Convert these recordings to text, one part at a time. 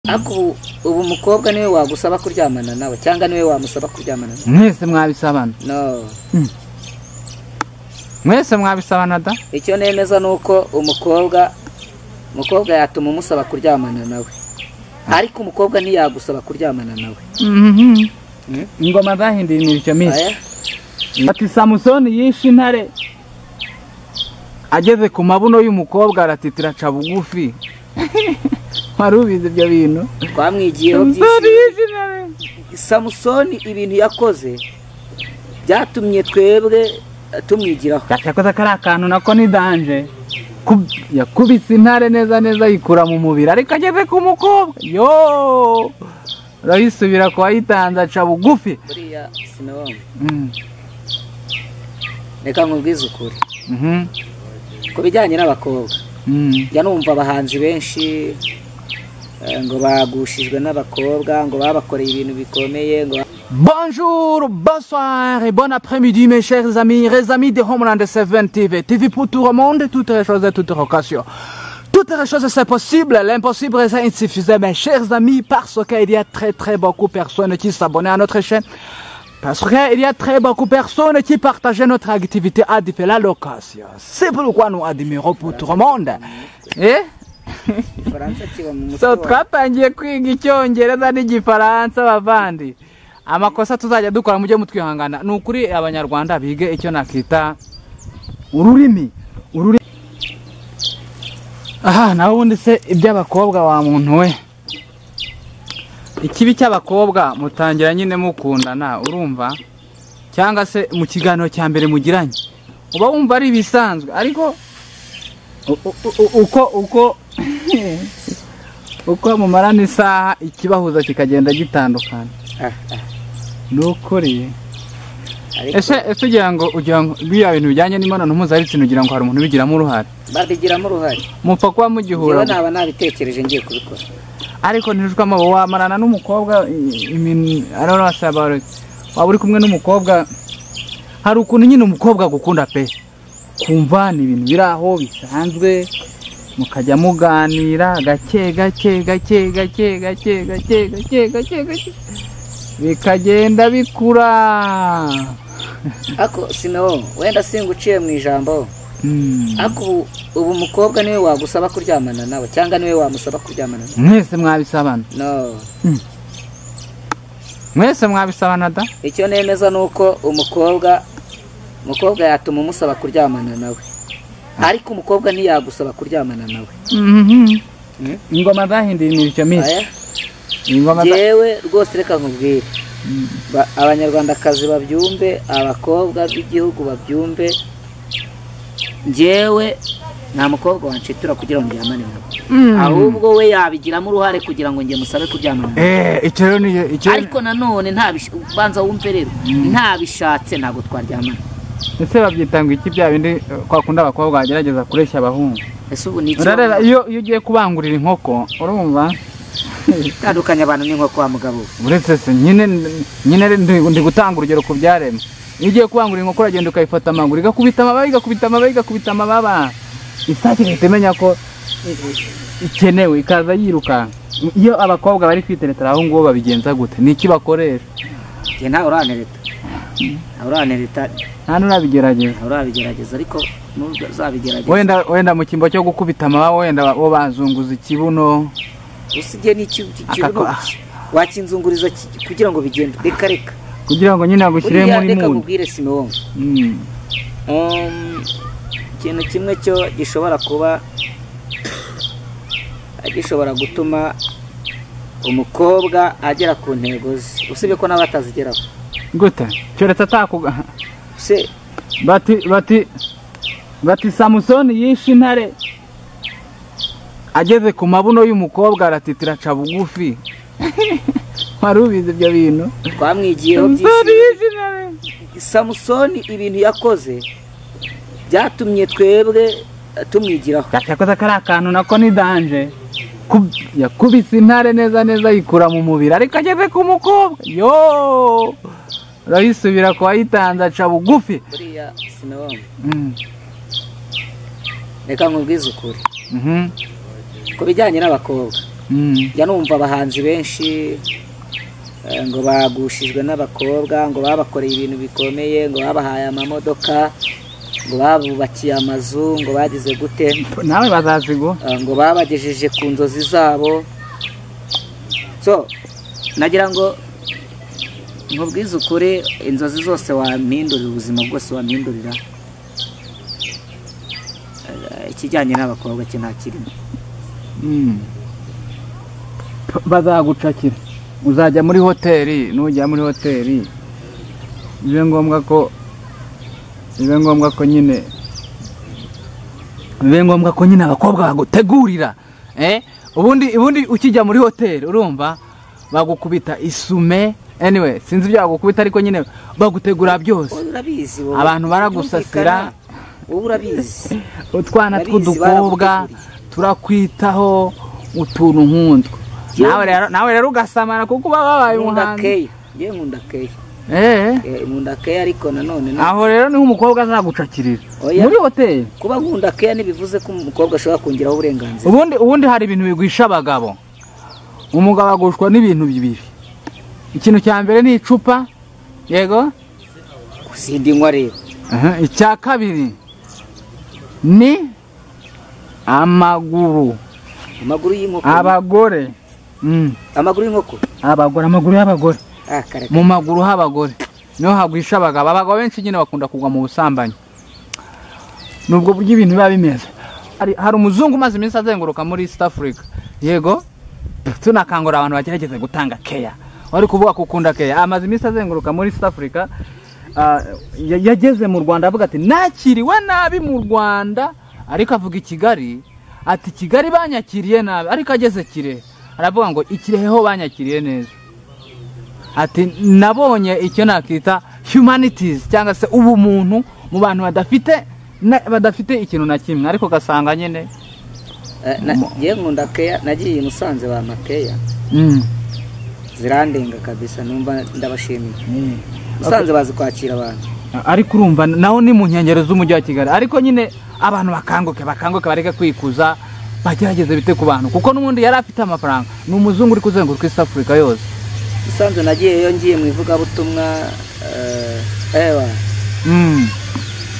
ariko ubu ubu umukobwa niwe wagusaba kuryamana nawe cyangwa niwe wamusaba kuryamana nawe mwese mwabisabana no mwese mwabisabana da icyo nemeza ni uko umukobwa umukobwa yatuma umusaba kuryamana nawe ariko umukobwa ntiyagusaba kuryamana nawe Mhm. Mm. ingoma zahinduye imirishyo minsi Aya, ati samusoni yishe intare ageze ku mabuno y'umukobwa aratitira aca bugufi wari ubizi ibyo bintu twamwigiyeho samusoni byinshi yishe intare samusoni ibintu yakoze byatumye twebwe tumwigiraho yakoze kariya kantu nako ni danje Ku- yakubise intare neza neza yikura mu mubiri ariko ageze ku mukobwa yo arayisubira ku wayitanze aca bugufi buriya sinabonye Mm. reka nkubwize ukuri Mhm. ku bijyanye n'abakobwa Mm. njya numva abahanzi benshi eh, ngo bagushijwe n'abakobwa ngo babakoreye ibintu bikomeye ngo Bonjour, bonsoir et bon après-midi mes chers amis, les amis de Homeland 7 TV, TV pour tout le monde, toutes les choses et toutes les occasions. Toutes les choses c'est possible, l'impossible c'est insuffisant mes chers amis parce qu'il y a très très beaucoup de personnes qui s'abonnent à notre chaîne. Parce qu'il y a très beaucoup de personnes qui partagent notre activité à différentes locations. C'est pourquoi nous admirons pour tout le monde. Eh? igifaransa kiba mu mutwe so wawe. twatangiye kwiga icyongereza n'igifaransa bavandi amakosa tuzajya dukora mujye mutwihangana ni ukuri abanyarwanda bige icyo nakita ururimi ururimi aha nawe ubundi se iby'abakobwa wa muntu we ikibi cy'abakobwa mutangira nyine mukundana urumva cyangwa se mu kiganiro cya mbere mugiranye uba wumva ari ibisanzwe ariko u- u- u- uko uko uko mumarana isaha ikibahuza kikagenda gitandukana Ah, ah, ni ukuri ariko ese ese ugira ngo ugira ngo biriya bintu bijyanye n'imibonano mpuzabitsina ugira ngo hari umuntu ubigiramo uruhare babigiramo uruhare mupfa kuba njyewe mugihura naba nabitekereje ngiye kubikora ariko ntijukwamo wamarana n'umukobwa i- imin- ariho basaba bari- waba uri kumwe n'umukobwa hari ukuntu nyine umukobwa agukunda pe kumva ni ibintu biri aho bisanzwe mukajya muganira gake gake gake gake gake gake gake gake gake bikagenda bikura ariko sinawo wenda singuciye mu ijambo Hmm. ariko ubu- ubu umukobwa niwe wagusaba kuryamana nawe cyangwa niwe wamusaba kuryamana nawe mwese mwabisabana no mwese mwabisabana da icyo nemeza ni uko umukobwa umukobwa yatuma umusaba kuryamana nawe ariko umukobwa ntiyagusaba kuryamana nawe Mhm. Mm. ingoma zahinduye imirishyo minsi Aya, ingoma za- Njyewe rwose reka nkubwire Mm. Ba- abanyarwandakazi babyumve abakobwa b'igihugu babyumve njyewe nta mukobwa wanshitura kugira ngo njyamane nawe Mm. ahubwo we yabigiramo uruhare kugira ngo njye musabe kuryamana nawe Eh, icyo rero ni icyo ariko nanone ntabish- ubanza wumve rero ntabishatse ntabwo twaryamana ese babyita ngo iki bya bindi eh, kwa kundi abakobwa bagerageza kureshya abahungu ese ubu ni iki urareba iyo iyo ugiye kubangurira inkoko urumva tandukanya abantu n'inkoko wa mugabo we. uretse se nyine nyine re- ndi, ndi gutanga urugero ku byaremwe iyo ugiye kubangurira inkoko uragenda ukayifata amaguru igakubita amababa igakubita amababa igakubita amababa isake ihita imenya ko i- i- ikenewe ikaza yiruka iyo abakobwa bari kwiteretera aho ngo babigenza gute ni iki bakoresha njye ntawe uranereta ntawe uranereta nta n'urabigerageza ntawe urabigerageza ariko nubwo uzabigerageza wenda wenda mu cyimbo cyo gukubita amababa wenda ba- bo bazunguza ikibuno usige n'icyo iki- Aka- kibuno ki- wakinzunguriza ki- kugira ngo bigende reka reka kugira ngo nyine agushyire buriya muri reka muni nkubwire simewonga Mm. Um, ikintu kimwe cyo gishobora kuba gishobora gutuma umukobwa agera ku ntego ze usibye ko nawe atazigeraho gute cyeretse atakuga se bati bati bati samusoni yishe intare ageze ku mabuno y'umukobwa aratitira aca bugufi wari ubizi ibyo bintu twamwigiyeho samusoni byinshi yishe intare samusoni ibintu yakoze byatumye twebwe tumwigiraho yakoze kariya kantu nako ni danje Ku- yakubise intare neza neza yikura mu mubiri ariko ageze ku mukobwa yo arayisubira ku wayitanze aca bugufi buriya sinabonye Mm. reka nkubwize ukuri Mhm. ku bijyanye n'abakobwa Mm. njya numva abahanzi benshi eh, ngo bagushijwe n'abakobwa ngo babakoreye ibintu bikomeye ngo babahaye amamodoka ngo babubakiye amazu ngo bagize gute nawe bazazigwa eh, ngo babagejeje ku nzozi zabo so nagira ngo nkubwize ukuri inzozi zose wampindurira ubuzima bwose wampindurira eh, ikijyanye n'abakobwa cye nta kirimo Mm. P- bazagucakira uzajya muri hoteli nujya muri hoteli bibe ngombwa ko bibe ngombwa ko nyine bibe ngombwa ko nyine abakobwa bagutegurira eh? ubundi ubundi ukijya muri hoteli urumva bagukubita isume anyway sinzi ibyo bagukubita ariko nyine bagutegura byose urabizi wowe. Abantu baragusasira. wowe urabizi utwana Barizi, tw'udukobwa baraguteguriye. turakwitaho utuntu nk'utwo nawe rero nawe rero ugasamara kuko uba wabaye nkunda umuhanzi keya yewe nkunda keya Eh, Eh, nkunda keya ariko nanone no- aho rero niho umukobwa azagucakirira Oya. muri hoteli kuba nkunda keya ntibivuze ko umukobwa ashobora kongeraho uburenganzira ubundi ubundi hari ibintu bigwisha abagabo umugabo agushwa n'ibintu bibiri ikintu cya mbere ni icupa yego sindi nywa rero Aha, icya kabiri ni amaguru amaguru y'inkoko abagore Mm, amaguru y'inkoko abagore amaguru y'abagore ah karaka mu maguru h'abagore niho hagwisha abagabo abagabo benshi nyine bakunda kugwa mu busambanyi nubwo buryo ibintu biba bimeze hari, hari umuzungu umaze iminsi azenguruka muri east africa yego tunakangurira abantu bagerageze gutanga keya wari kuvuga ko ukunda keya amaze iminsi azenguruka muri east africa ah, ya- yageze mu rwanda avuga ati nakiriwe nabi mu rwanda ariko avuga i kigali ati kigali banyakiriye nabi ariko ageze kirehe aravuga ngo ikirehe ho banyakiriye neza ati nabonye icyo nakita humanities cyangwa se ubumuntu mu bantu badafite na- badafite ikintu na kimwe ariko ugasanga nyine Eh, na- yewe nkunda keya nagiye i musanze ba makeya mm. zirandenga kabisa numva ndabashimiye Mm. musanze bazi kwakira abantu ariko urumva naho ni mu nkengero z'umujyi wa kigali ariko nyine abantu bakanguke bakanguke bareke kwikuza bagerageze bite ku bantu kuko n'ubundi yari afite amafaranga ni umuzungu uri kuzenguruka east africa yose musanze nagiyeyo ngiye mu ivugabutumwa eh, ewa mm.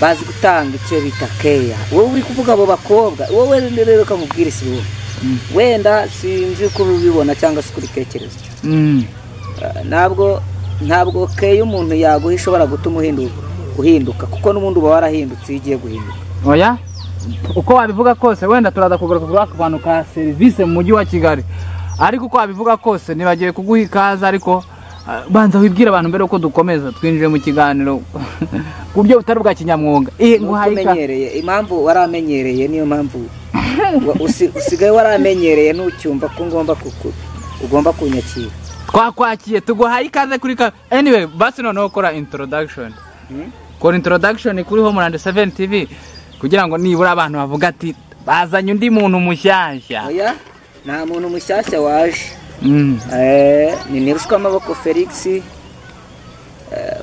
bazi gutanga icyo bita keya wowe uri kuvuga abo bakobwa wowe rero ukamubwira isi wowe Mm. wenda sinzi uko ubibona cyangwa se uko ubitekereza Mm. Eh, ntabwo ntabwo keya umuntu yaguha ishobora gutuma uhindu- uhinduka kuko n'ubundi uba warahindutse iyo ugiye guhinduka oya uko wabivuga kose wenda turaza kugaruka kuri ako kantu ka serivisi mu mujyi wa kigali ariko uko wabivuga kose nibagiwe kuguha ikaze ariko ah, banza wibwire abantu mbere uko dukomeza twinjire mu kiganiro ku buryo butari bwa kinyamwuga Eh, Nuko nguhaye ikaze umenyereye impamvu waramenyereye niyo mpamvu wa- usi- usigaye waramenyereye ntucyumva ko ngomba kuku- ugomba kunyakira twakwakiye tuguhaye ikaze kuri ka anyway basi noneho kora introduction Hmm? kora introduction kuri homeland 7 tv kugira ngo nibura abantu bavuga ati bazanye undi muntu mushyashya oya nta muntu mushyashya waje Mm. Eh, ni nirushwa amaboko felix eh,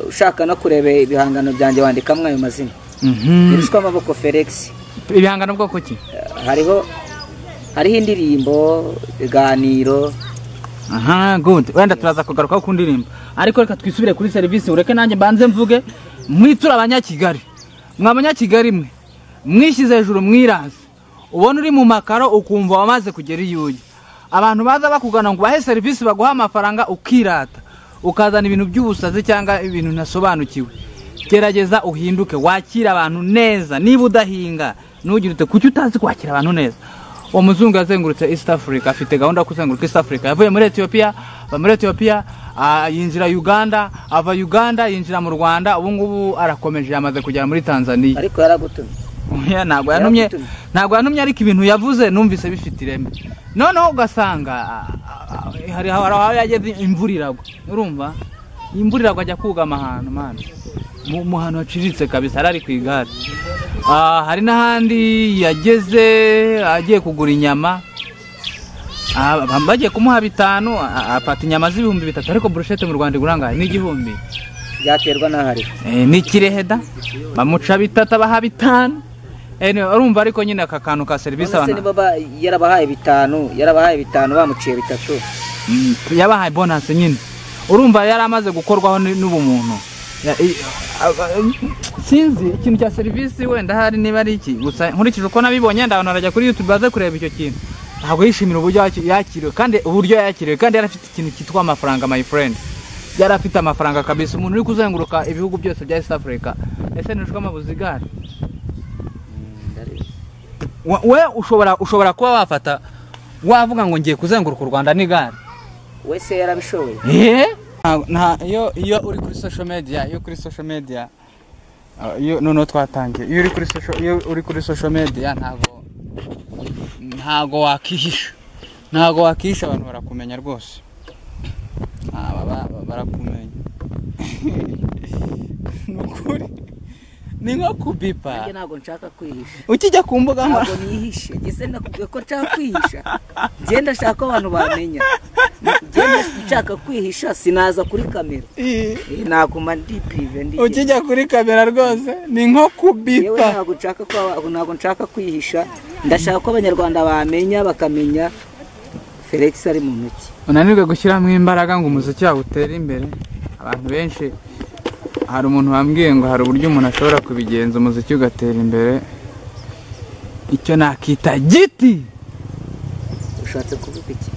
ushaka no kureba ibihangano byanjye wandikamo ayo mazina Mhm. nirushwa amaboko felix ibihangano bwoko ki Eh, hariho hariho indirimbo ibiganiro aha good wenda turaza kugarukaho ku ndirimbo ariko reka twisubire kuri serivisi ureke nanjye mbanze mvuge mwitura abanyakigali mwa banyakigali mwe mwishyize hejuru mwirasi ubona uri mu makaro ukumva wamaze kugera iyo ujya abantu baza bakugana ngo bahe serivisi baguha amafaranga ukirata ukazana ibintu by'ubusazi cyangwa ibintu ntasobanukiwe gerageza uhinduke wakire abantu neza niba udahinga ntugire ute kuki utazi kwakira abantu neza uwo muzungu yazengurutse east africa afite gahunda yo kuzenguruka east africa yavuye muri etiyopiya ava muri etiyopiya ah, yinjira uganda ava uganda yinjira mu rwanda ubu ngubu arakomeje yamaze kugera muri tanzania ariko yaragutumye Oya, ntabwo yanumye Yaragutumye. ntabwo yanumye ariko ibintu yavuze numvise bifite ireme noneho ugasanga ah, ah, hari hari aho yageze imvura iragwa urumva imvura iragwa ajya kugama ahantu mana mu mu hantu haciriritse kabisa yari ari ku igare Ah, hari n'ahandi yageze agiye kugura inyama Ah, ba- bagiye kumuha bitanu ah, afata inyama z'ibihumbi bitatu ariko burushete mu rwanda igura angahe n'igihumbi byaterwa n'ahari Eh, ni kireheda bamuca bitatu abaha bitanu Eh, ni- urumva ariko nyine aka kantu ka serivisi none se abantu niba ba- yarabahaye bitanu yarabahaye bitanu bamuciye bitatu Mm, yabahaye bonasi nyine urumva yari amaze gukorwaho n- n'ubumuntu Ya- i- aba- sinzi ikintu cya serivisi wenda hari niba ari iki gusa nkurikije uko nabibonye wenda abantu barajya kuri youtube baze kureba icyo kintu ntabwo yishimira uburyo yaki- yakiriwe kandi uburyo yakiriwe kandi yari afite ikintu cyitwa amafaranga my friend yari afite amafaranga kabisa umuntu uri kuzenguruka ibihugu byose bya east africa ese ntushwe amabuzi gare Wa- we ushobora ushobora kuba wafata wavuga ngo ngiye kuzenguruka u rwanda n'igare wese yarabishoboye Nta- nta iyo iyo uri kuri social media iyo kuri social media ah, iyo noneho twatangiye iyo uri kuri social iyo uri kuri social media ntago ntago wakihisha ntago wakihisha abantu barakumenya rwose Ah, baba- ba- barakumenya ni ukuri ni nko kubipa nanjye ntabwo nshaka kwihisha ukijya ku mbuga ntabwo nkoranyambaga nihishe ngeze nakubwiye ko nshaka kwihisha ngenda nshaka ko abantu bamenya ngenda nshaka kwihisha sinaza kuri kamera Eh, naguma ndi pirive ndi ukijya kuri kamera rwose ni nko yewe kubipa ntabwo nshaka ko aba- ntabwo nshaka kwihisha ndashaka ko abanyarwanda bamenya bakamenya felix ari mu ntoki unanirwe gushyiramo imbaraga ngo umuziki wawe utere imbere abantu benshi hari umuntu wambwiye ngo hari uburyo umuntu ashobora kubigenza umuziki ugatera imbere icyo nakita giti ushatse kuvuga iki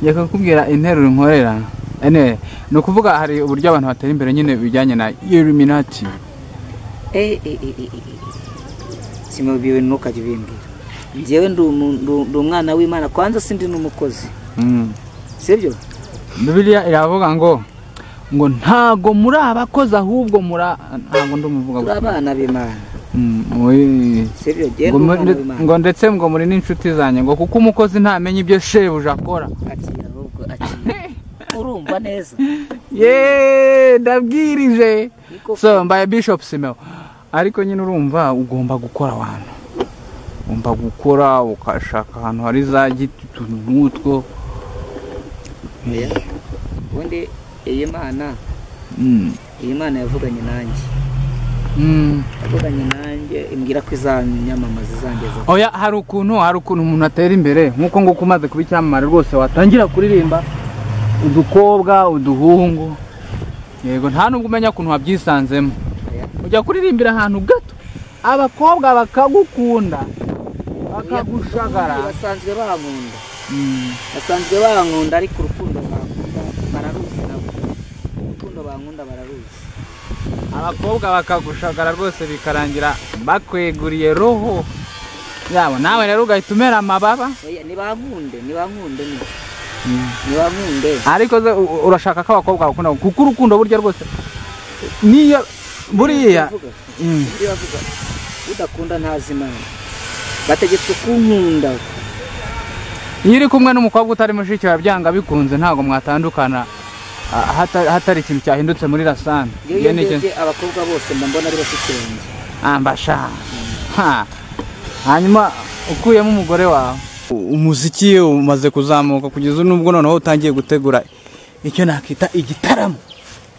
reka kukubwira interuro nkorera anyway, ni ukuvuga hari uburyo abantu batera imbere nyine bijyanye na illuminati Eh, eh, eh, eh, eh. simubiwe ntukajya ubimbwira njyewe ndi umu- ndi- ndi umwana w'imana kwanza sindi n'umukozi Mm. sibyo bibiliya iravuga ngo ngo ntago muri abakoze ahubwo muri a- ntago ndumuvuga turi gusa abana b'imana Mm, oye. sibyo njyewe ngo ndi muri- umwana w'imana ngo ndetse ngo muri n'inshuti zanjye ngo kuko umukozi ntamenya ibyo shebuja akora akira ahubwo akira urumva neza yeee ndabwirije Niko- so mbaye bishop simeo ariko nyine urumva ugomba gukora abantu ugomba gukora ukashaka ahantu hari za giti utuntu nk'utwo Oya. ubundi iyi mana Mm, iyi mana yavuganye nanjye mm. yavuganye nanjye imbwira ko izanyamamaza izangeza oya hari ukuntu hari ukuntu umuntu atera imbere nk'uko nguko umaze kuba icyamamare rwose watangira kuririmba udukobwa uduhungu yego nta nubwo umenya ukuntu wabyisanzemo Oya. ujya kuririmbira ahantu gato abakobwa bakagukunda Ubundi bakagushagara basanzwe bankunda Mm. basanzwe bankunda ariko urukundo bankunda bararuzi nabo urukundo bankunda bararuzi abakobwa bakagushagara rwose bikarangira bakweguriye roho yabo nawe rero ugahita umera amababa Oya, nibankunde nibankunde ni- Mm. nibankunde ariko ze u- urashaka ko abakobwa bakunda kuko urukundo burya rwose niyo buriya Uvuga. Mm. Undi bavuga udakunda ntazi imana bategetswe kunkunda iyo uri kumwe n'umukobwa utari mushiki wawe byanga bikunze ntabwo mwatandukana ah, hata- hatari ikintu cyahindutse muri rasani iyo ndebye abakobwa bose mba mbona ari bashiki banjye ambasha Ha. hanyuma ukuyemo umugore wawe umuziki umaze kuzamuka kugeza n'ubwo noneho utangiye gutegura icyo nakita igitaramo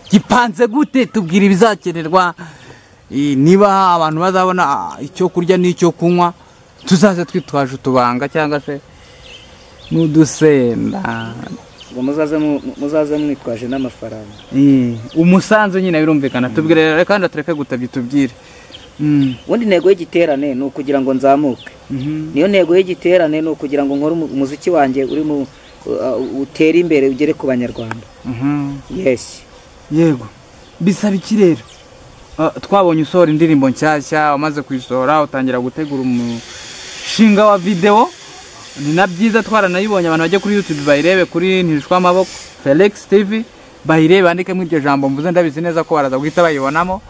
gipanze gute tubwira ibizakenerwa eh, niba abantu bazabona ah, icyo kurya n'icyo kunywa tuzaze twitwaje utubanga cyangwa se n'udusenda ngo muzaze mu- muzaze mwitwaje n'amafaranga Eh, umusanzu nyine birumvikana tubwire rero kandi tureke gutabya tubwire Mm. ubundi intego y'igiterane ni ukugira ngo nzamuke Mhm. niyo ntego y'igiterane ni ukugira ngo nkore umu- umuziki wanjye uri mu uh, utere imbere ugere ku banyarwanda Mhm. yes yego bisaba iki rero Ah, twabonye usohora indirimbo nshyashya wamaze kuyisohora utangira gutegura umushinga wa videwo ni na byiza twaranayibonye abantu bajya kuri youtube bayirebe kuri ntishwa amaboko felix tv bayirebe bandikemo iryo jambo mvuze ndabizi neza ko baraza guhita bayibonamo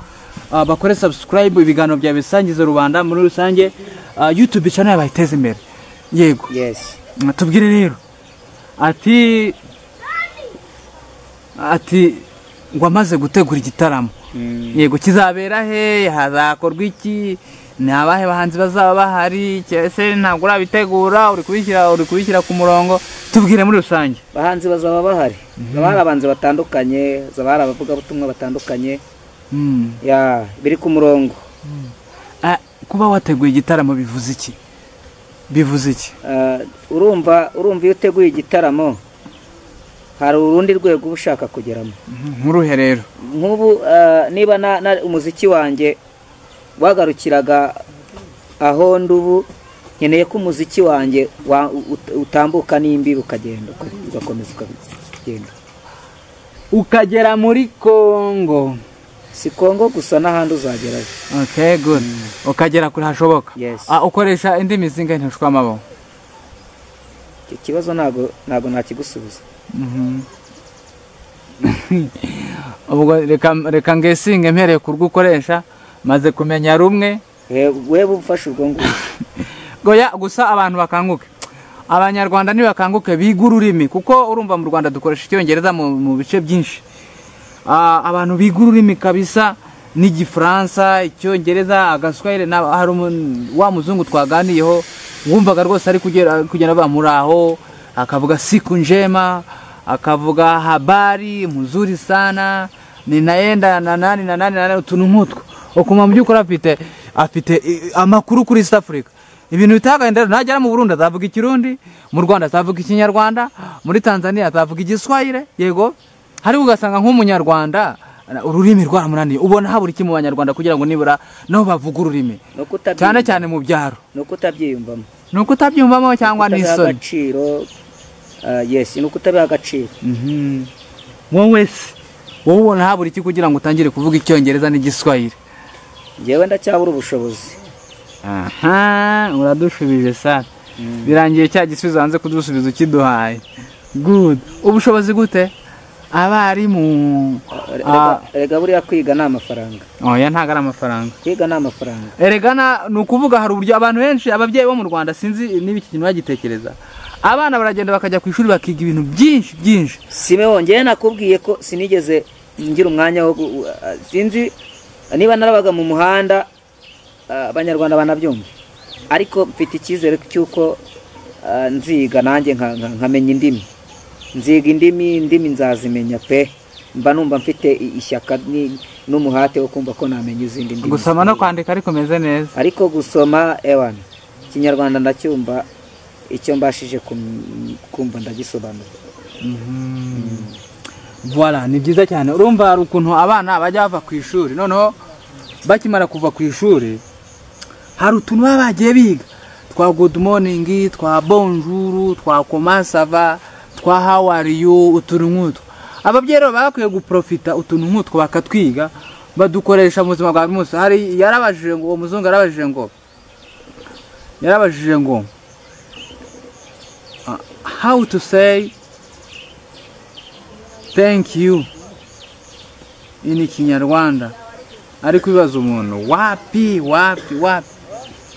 Ah, bakore subscribe ibiganiro bya bisangiza rubanda muri rusange Ah, youtube channel bayiteze imbere yego yes tubwire rero ati ati ngo amaze gutegura igitaramo Mm. yego kizabera he hazakorwa iki ni abahe bahanzi bazaba bahari ese ntabwo urabitegura uri kubishyira uri kubishyira ku murongo tubwire muri rusange bahanzi bazaba bahari haba hari abahanzi batandukanye hazaba hari abavugabutumwa batandukanye Mm. ya biri ku murongo Ah, kuba wateguye igitaramo bivuze iki bivuze iki Ah, urumva urumva iyo uteguye igitaramo hari urundi rwego uba ushaka kugeramo nkuruhe rero nk'ubu ah, niba na- na- umuziki wanjye wagarukiraga aho ndubu nkeneye ko umuziki wanjye wa- ut- utambuka n'imbibi ukagenda uka- ugakomeza ukagenda ukagera muri kongo si kongo gusa n'ahandi uzagerayo okay good ukagera kure hashoboka Yes. Ah, ukoresha indimi zingahe ntushwa amaboko icyo kibazo ntabwo ntabwo nakigusubiza ubwo reka reka ngesinge mpereye ku rwo ukoresha maze kumenya rumwe We- wewe ufashe ubwo ngubwo goya gusa abantu bakanguke abanyarwanda ntibakanguke biga ururimi kuko urumva mu rwanda dukoresha icyongereza mu, mu bice byinshi Ah, abantu biga ururimi kabisa n'igifaransa icyongereza agaswahili na- hari umu- wa muzungu twaganiyeho wumvaga rwose ari kugera kugenda avuga muri aho akavuga siku njema akavuga habari muzuri sana ninaenda na nani na nani na nani utuntu nk'utwo ukuma mu by'ukuri afite afite i- amakuru kuri east africa ibintu bitagenda rero nagera mu burundi azavuga ikirundi mu rwanda azavuga ikinyarwanda muri tanzania azavuga igiswahire yego hariho ugasanga nk'umunyarwanda ururimi rwaramunaniye ubona habura iki mu banyarwanda kugira ngo nibura nabo bavuge ururimi ni uko utabyiyumva- cyane cyane mu byaro ni uko utabyiyumvamo ni uko utabyumvamo cyangwa Kutabiha n'isoni agaciro ah, yes ni uko utabiha agaciro Mhm. wowe se wowe ubona habura iki kugira ngo utangire kuvuga icyongereza n'igiswahire njyewe ndacyabura ubushobozi aha uradushubije sara birangiye cya gisubizo hanze kudusubiza ukiduhaye good ubushobozi gute abarimu Rega- rega buriya kwiga ni amafaranga oya ntabwo ari amafaranga kwiga ni amafaranga eregana ni ukuvuga hari uburyo abantu benshi ababyeyi bo mu rwanda sinzi niba iki kintu bagitekereza abana baragenda bakajya ku ishuri bakiga ibintu byinshi byinshi simewo njyewe nakubwiye ko sinigeze ngira umwanya wo gu- ah, sinzi niba narabaga mu muhanda ah, abanyarwanda banabyumva ariko mfite icyizere cy'uko ah, nziga nanjye nka- nka- nkamenya indimi nziga indimi indimi nzazimenya pe mba numva mfite i- ishyaka ni- n'umuhate wo kumva ko namenya izindi ndimi gusoma no kwandika ariko umeze neza ariko gusoma ewana ikinyarwanda ndacyumva icyo mbashije kum- kumva ndagisobanura Voilà, ni byiza cyane urumva hari ukuntu abana bajya bava ku ishuri noneho bakimara kuva ku ishuri hari utuntu baba bagiye biga twa good morning twa bonjour twa comment ça va twa how are you utuntu nk'utwo ababyeyi rero baba bakwiye guprofita utuntu nk'utwo bakatwiga badukoresha mu buzima bwa buri munsi hari yarabajije ngo uwo muzungu yarabajije ngo yarabajije ngo ah, how to say thank you ini kinyarwanda ariko ibibaza umuntu wapi wapi wapi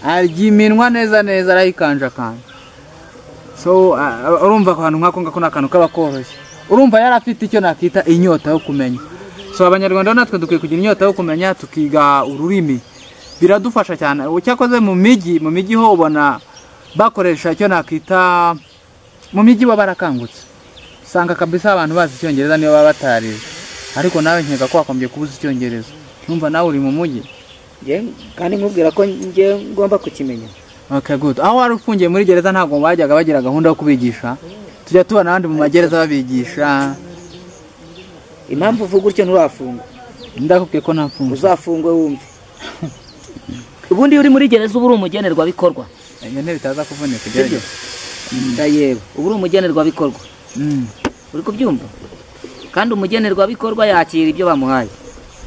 arya iminwa neza neza arayikanjakanja so uh, urumva akantu nk'ako ngako ni akantu kaba koroshye urumva yari afite icyo nakita inyota yo kumenya so abanyarwanda rero natwe dukwiye kugira inyota yo kumenya tukiga ururimi biradufasha cyane cyakoze mu mijyi mu mijyi ho ubona bakoresha icyo nakita mu mijyi baba barakangutse usanga kabisa abantu bazi icyongereza niyo baba batarize ariko nawe nkeka ko wakombye kuba uzi icyongereza numva nawe uri mu mujyi Njye- kandi nkubwira ko njye ngomba kukimenya okay good aho wari ufungiye muri gereza ntabwo bajyaga bagira gahunda yo kubigisha tujya tubona abandi mu magereza babigisha impamvu uvuga utyo nturafungwa ndakubwiye ko nta mfunguzo uzafungwe wumve ubundi iyo uri muri gereza uba uri umugenerwabikorwa iyo ntebe itaza kuvunika sibyo ugerageze ndayeba uba uri umugenerwabikorwa Mm. uri kubyumva kandi umugenerwabikorwa yakira ibyo bamuhaye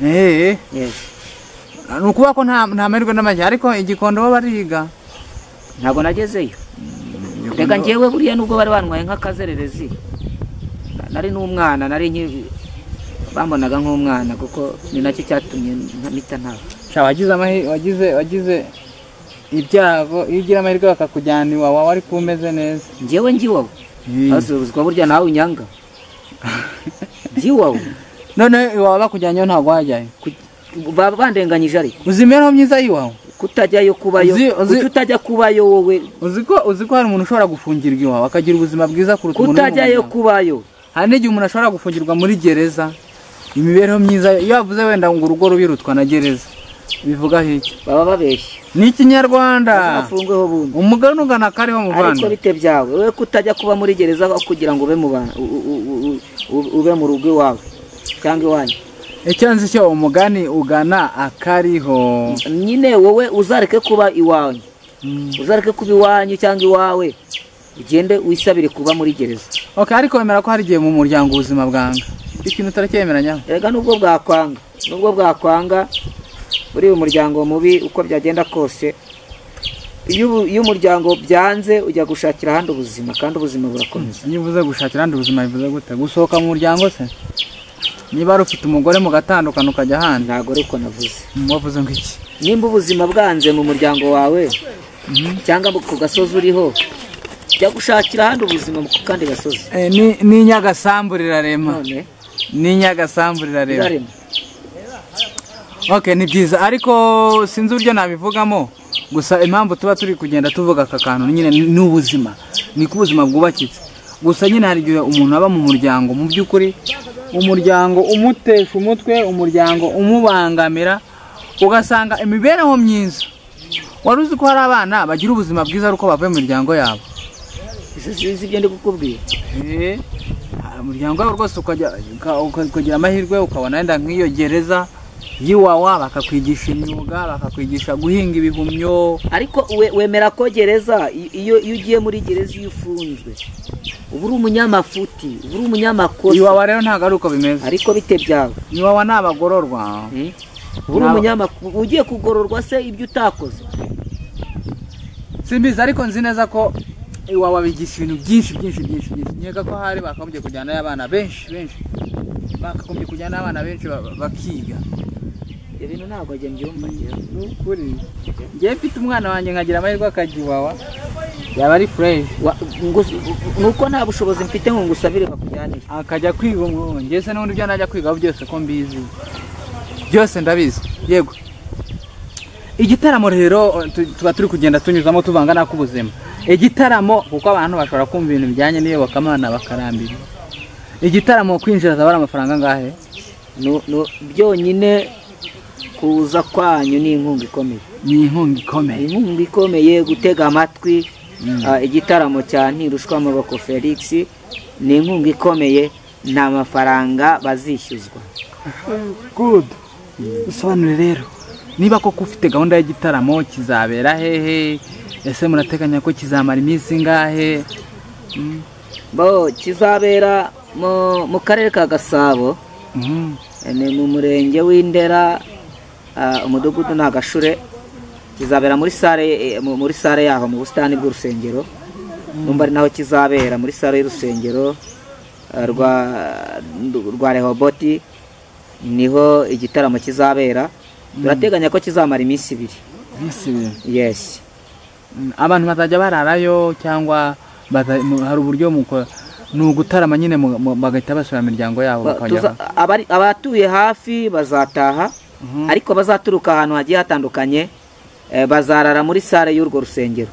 Eh, Yes. ni ukuvuga ko nta nta mahirwe n'amajya ariko igikondo bo bariga ntabwo nagezeyo reka njyewe buriya nubwo bari bantwaye nk'akazererezi na- nari n'umwana nari nki- bambonaga nk'umwana kuko ni nacyo cyatumye mpita ntawe Sha, wagize amahi- wagize wagize ibyago iyo ugira amahirwe bakakujyana iwawe wari kuba umeze neza njyewe ngiwawe Eh. azubuzwa burya nawe unyanga ngiwawe noneho iwawe bakujyanyeho ntabwo wajyayo Ku- ba- bandenganyije ariko uzi imibereho myiza y'iwawe kutajyayo kubayo Uzi- uzi- kuki utajya kubayo wowe uzi ko uzi ko hari umuntu ushobora gufungirwa iwawe akagira ubuzima bwiza kuruta umuntu uri mu kutajyayo muryango. kubayo hari n'igihe umuntu ashobora gufungirwa muri gereza imibereho myiza iyo avuze wenda ngo urugo rubi rutwa na gereza bivuga iki baba babeshye ni ikinyarwanda afungweho bundi umugani ugana kariho ariko muvandi bite byawe wowe kutajya kuba muri gereza aho kugira ngo ube mu bantu u- u- u- u- ube mu rugo iwawe cyangwa iwanyu icyo nzi cyo umugani ugana akariho nyine wowe uzareke kuba iwanyu uzareke kuba iwanyu cyangwa iwawe ugende wisabire kuba muri gereza ok ariko wemera ko hari igihe mu muryango ubuzima bwanga ikintu utaracyemeranyaho erega nubwo bwakwanga nubwo bwakwanga muri uyu muryango mubi uko byagenda kose iyo ubu- iyo umuryango byanze ujya gushakira ahandi ubuzima kandi ubuzima burakomeza iyo uvuze gushakira ahandi ubuzima bivuze gute gusohoka mu muryango se niba wari ufite umugore mugatandukana ukajya ahandi ntabwo ariko navuze Mm, wavuze ngo iki nimba ubuzima bwanze mu muryango wawe cyangwa ku gasozi uriho jya gushakira ahandi ubuzima ku kandi gasozi Eh, ni- ni nyagasambu rirarema none ni nyagasambu rirarema uzarema ok ni byiza ariko sinzi uburyo nabivugamo gusa impamvu tuba turi kugenda tuvuga aka kantu nyine ni ubuzima ni ko ubuzima bwubakitse gusa nyine hari igihe umuntu aba mu muryango mu by'ukuri umuryango umutesha umutwe umuryango umubangamira ugasanga imibereho myiza wari uzi ko hari abana bagira ubuzima bwiza ari uko bavuye mu miryango yabo izi izi ibyo ndi kukubwira Eh, umuryango wawe rwose ukajya uka- uka- ukagira amahirwe ukabona wenda nk'iyo gereza y'iwawa bakakwigisha imyuga bakakwigisha guhinga ibihumyo ariko we- wemera ko gereza i- iyo iyo ugiye muri gereza iyo ufunzwe uba uri umunyamafuti uba uri umunyamakosa iwawa rero ntabwo ari uko bimeze ariko bite byawe iwawa ni abagororwa Hmm? uba uri Naba- umunyamakosa ugiye kugororwa se ibyo utakoze simbizi ariko nzi neza ko iwawa bigisha ibintu byinshi byinshi byinshi byinshi nkeka ko hari bakagombye kujyanayo abana benshi benshi bakagombye kujyanayo abana benshi ba- ba- bakiga ibyo bintu ntabwo njye mbyumva njyewe. ni ukuri ngewe mfite umwana wanjye nkagira amahirwe akajya iwawa yaba ari fureshi Wa- ngus- ni uko nta bushobozi mfite ngo ngusabire bakujyanire akajya kwiga ubu ngeze n'ubundi ibyo najya kwiga byose ko mbizi byose ndabizi yego igitaramo rero eh, tu- tuba turi kugenda tunyuzamo tuvanga n'ak'ubuzima igitaramo kuko abantu bashobora kumva ibintu bijyanye n'iyobokamana bakarambira igitaramo kwinjira zaba ari amafaranga angahe Nu- nu- byonyine kuza kwanyu ni inkunga ikomeye ni inkunga ikomeye inkunga ikomeye gutega amatwi ah, igitaramo cya ntirushwa amaboko felix ni inkunga ikomeye nta mafaranga bazishyuzwa good bisobanure rero niba koko ufite gahunda y'igitaramo kizabera hehe ese murateganya ko kizamara iminsi ingahe Mm, bo kizabera mu, mu karere ka gasabo mhm. eh, ni mu murenge w'indera ah, umudugudu ni agashure kizabera muri sare eh, mu- muri sare yaho mu busitani bw'urusengero numva ari naho kizabera muri sare y'urusengero ah, rwa rwa rehoboti niho igitaramo kizabera turateganya ko kizamara iminsi ibiri Iminsi ibiri. yes Mm, abantu bazajya bararayo cyangwa baza- mu- hari uburyo muko- ni ugutarama nyine mu- mu- bagahita basura imiryango yabo Ba- tuza- bakajya abari- abatuye hafi bazataha ariko bazaturuka ahantu hagiye hatandukanye eh, bazarara muri sare y'urwo rusengero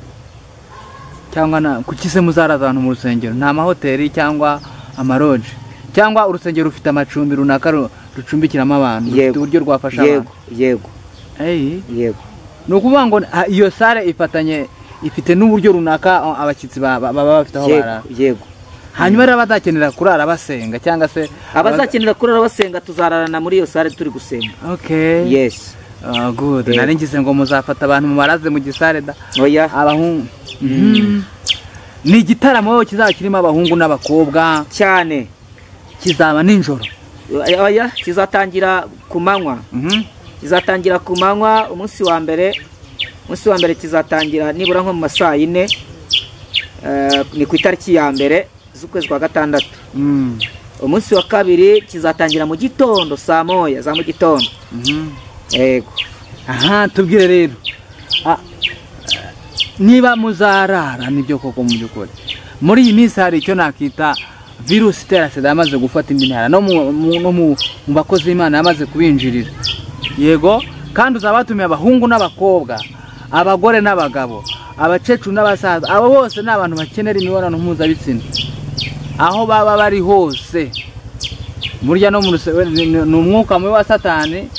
cyangwa na kuki se muzaraza ahantu mu rusengero nta mahoteli cyangwa amaroje cyangwa urusengero rufite amacumbi runaka ru- rucumbikiramo abantu rufite uburyo rwafasha abantu yego yego Hey, yego ni ukuvuga ngo ah, iyo sare ifatanye ifite n'uburyo runaka ah, abashyitsi ba- ba- baba bafite aho yego barara yego hanyuma rero abazakenera kurara basenga cyangwa se abazakenera kurara basenga tuzararana muri iyo sare turi gusenga okay yes Ah, good Eh. nari ngize ngo muzafata abantu mubaraze mu gisare da oya abahungu Mhm. ni igitaramo kizaba kirimo abahungu n'abakobwa cyane kizaba nijoro oya kizatangira ku manywa Mhm. kizatangira ku manywa umunsi wa mbere umunsi wa mbere kizatangira nibura nko mu ma saa yine eh, ni ku itariki ya mbere z'ukwezi kwa gatandatu Mm. umunsi wa kabiri kizatangira mu gitondo saa moya za mu gitondo Mhm. yego aha tubwire rero Ah, eh, niba muzarara nibyo koko mu by'ukuri muri iyi minsi hari icyo nakita virusi itera sida yamaze gufata indi ntara no mu- mu- no mu mu bakozi b'imana yamaze kubinjirira yego kandi uzaba watumiye abahungu n'abakobwa abagore n'abagabo abakecuru n'abasaza abo bose ni abantu bakenera imibonano mpuzabitsina aho baba bari hose burya no mu ruse- we- ni ni- ni umwuka mubi wa satani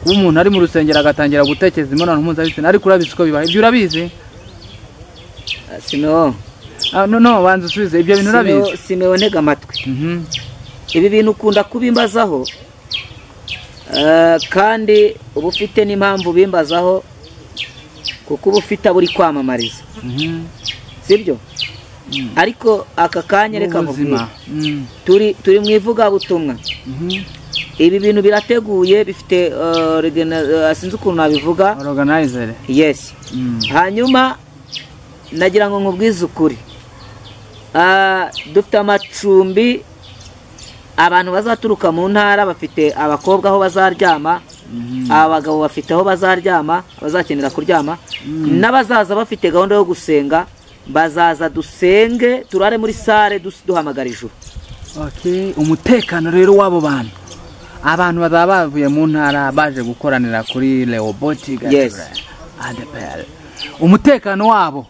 kuba umuntu ari mu rusengero agatangira gutekereza imibonano mpuzabitsina ariko urabizi ko bibaho ibyo urabizi Ah, simewo Ah, no no banza usubize ibyo bintu urabizi Simewo- simewo ntega amatwi Mhm. ibi bintu ukunda kubimbazaho eh, kandi uba ufite n'impamvu ubimbazaho kuko uba ufite abo uri kwamamariza Mhm. sibyo ariko aka kanya reka Ubuzima. nkubwire Mm. turi turi mu ivugabutumwa Mhm. ibi bintu birateguye bifite eh, regena- eh, sinzi ukuntu nabivuga Organizer. yesi Mm. hanyuma nagira ngo nkubwize ukuri Ah, dufite amacumbi abantu bazaturuka mu ntara bafite abakobwa aho bazaryama Mhm. abagabo bafite aho bazaryama bazakenera kuryama n'abazaza bafite gahunda yo gusenga bazaza dusenge turare muri sare dus- duhamagara ijuru Okay, umutekano rero w'abo bantu abantu bazaba bavuye mu ntara baje gukoranira kuri leoboti Yes. adepr umutekano wabo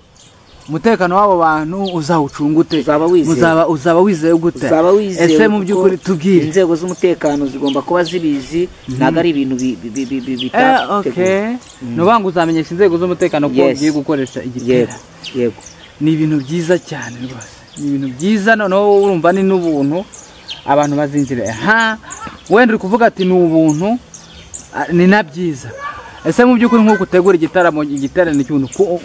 umutekano w'abo bantu uzawucunga ute Uzaba wizeye. Muzaba- uzaba wizeye gute uzaba wizeye ese mu kuko by'ukuri tubwire inzego z'umutekano zigomba kuba zibizi ntabwo ari ibintu bi- bi- bi- bi- bi- Eh, bitateguwe okay. ni ukuvuga ngo uzamenyesha inzego z'umutekano ko Yes. ugiye gukoresha igitera yego yego ni ibintu byiza cyane rwose ni ibintu byiza noneho urumva ni n'ubuntu abantu bazinjira ha wenda uri kuvuga ati ni ubuntu ah, ni na byiza ese mu by'ukuri nk'uko utegura igitaramo igiterane cy'ubuntu ku-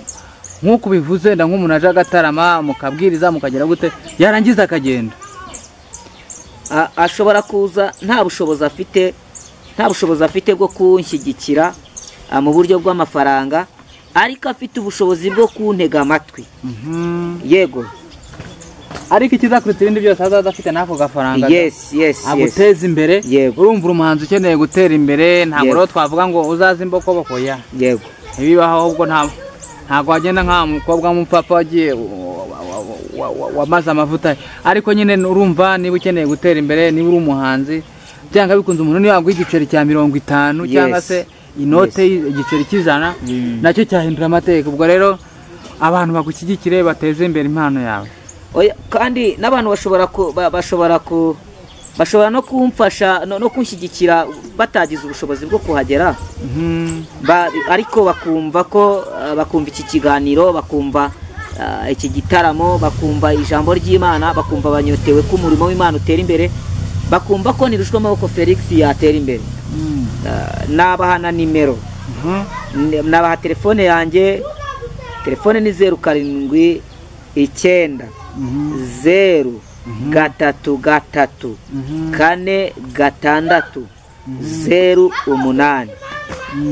nk'uko ubivuze wenda nk'umuntu aje agatarama mukabwiriza mukagera gute yarangiza akagenda A- ashobora kuza nta bushobozi afite nta bushobozi afite bwo kunshyigikira ah, mu buryo bw'amafaranga ariko afite ubushobozi bwo kuntega amatwi yego ariko ikizakuruta ibindi byose azaza afite n'ako gafaranga yes yes yes aguteza imbere Yego. urumva umuhanzi ukeneye gutera imbere ntabwo Yego. rero twavuga ngo uzaze imbokobokoya yego ntibibaho ahubwo nta ntabwo wagenda nka mukobwa w'umupapa wagiye wa- wa- wa- wa- wa- wamaze amavuta ye. ariko nyine urumva niba ukeneye gutera imbere niba uri umuhanzi byanga bikunze umuntu niba waguha igiceri cya mirongo itanu Yes. cyangwa se inote y- igiceri cy'ijana nacyo cyahindura amateka ubwo rero abantu bagushyigikire bateze imbere impano yawe Oya, kandi n'abantu bashobora ku ba- bashobora ku bashobora no kumfasha no no kunshyigikira batagize ubushobozi bwo kuhagera Mhm. Ba- ariko bakumva ko ah, bakumva iki kiganiro bakumva ah, iki gitaramo bakumva ijambo ry'imana bakumva banyotewe ko umurimo w'imana utera imbere bakumva ko ntirushwamaboko felix yatera imbere Mm. Ah, nabaha na nimero Mhm. N- nabaha telefone yanjye telefone ni zeru karindwi icyenda Mhm. zeru gatatu gatatu Mhm. kane gatandatu zeru umunani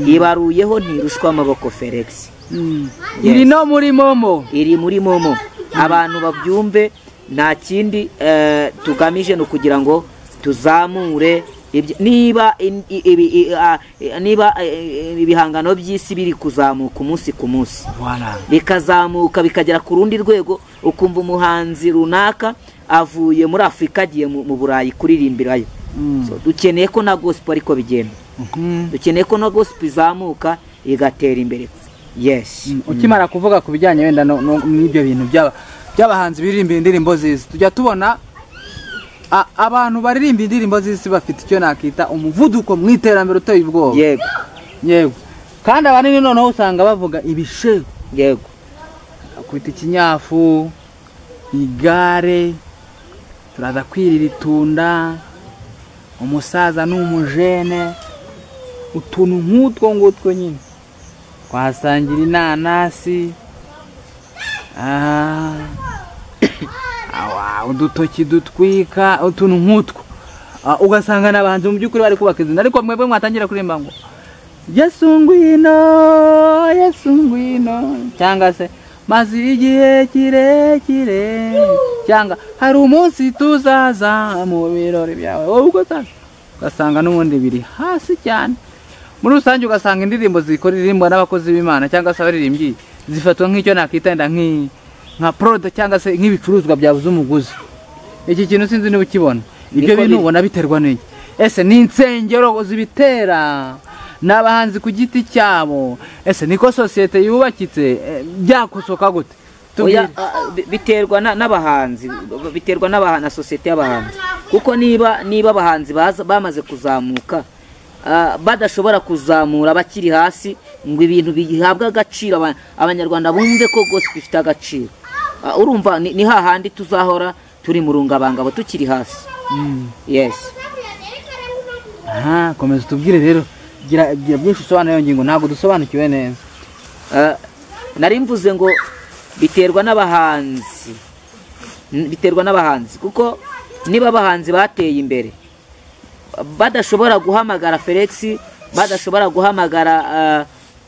ibaruyeho ntirushwa amaboko felix Mm. Yes. iri no muri momo iri muri momo abantu babyumve nta kindi eh, tugamije ni ukugira ngo tuzamure ibyo- niba in- i- ibi- i- ah, eh, niba eh, eh, ibihangano by'isi biri kuzamuka umunsi ku munsi Voilà. bikazamuka bikagera ku rundi rwego ukumva umuhanzi runaka avuye muri afurika agiye mu mu burayi kuririmbirayo Mm. So, dukeneye ko na gospel ariko bigenda Mhm. dukeneye ko na gospel izamuka igatera imbere yes Mm, ukimara kuvuga ku bijyanye wenda no- no- n'ibyo bintu by'aba- by'abahanzi biririmba indirimbo z'isi tujya tubona a- abantu baririmba indirimbo z'isi bafite icyo nakita umuvuduko mu iterambere uteye ubwoba yego yego kandi abanini noneho usanga bavuga ibisheho yego kwita ikinyafu igare turaza kwirira itunda umusaza n'umujene utuntu nk'utwo ngutwo nyine twasangira inanasi ah, awa, udutoki dutwika utuntu nk'utwo Ah, ugasanga n'abantu mu by'ukuri bari kubaka izina ariko mwebwe mwatangira kuririmba ngo yesu ngwino yesu ngwino cyangwa se maze igihe kirekire cyangwa hari umunsi tuzaza mu birori byawe wowe ubwo utazi ugasanga n'ubundi biri hasi cyane muri rusange ugasanga indirimbo zikoririmbwa n'abakozi b'imana cyangwa se abaririmbyi zifatwa nk'icyo nakita wenda nk'i- nka porode cyangwa se nk'ibicuruzwa byabuze umuguzi iki kintu sinzi niba ukibona ibyo Niko bintu biri. ubona biterwa n'iki ese ni insengero zibitera ni abahanzi ku giti cyabo ese niko sosiyete yubakitse Eh, byakosoka gute Oya, Tubwire. ah, ah, bi- biterwa na- n'abahanzi biterwa n'abaha- na sosiyete y'abahanzi kuko niba niba abahanzi baza- bamaze kuzamuka ah, badashobora kuzamura bakiri hasi ngo ibintu bihabwe agaciro aba- abanyarwanda bumve ko gospel ifite agaciro Ah, urumva ni ni hahandi tuzahora turi mu rungabangabo tukiri hasi yesi aha komeza utubwire rero gira gira byinshi usobanura iyo ngingo ntabwo dusobanukiwe neza Ah, nari mvuze ngo biterwa n'abahanzi N- biterwa n'abahanzi kuko niba abahanzi bateye imbere badashobora guhamagara felix badashobora guhamagara ah,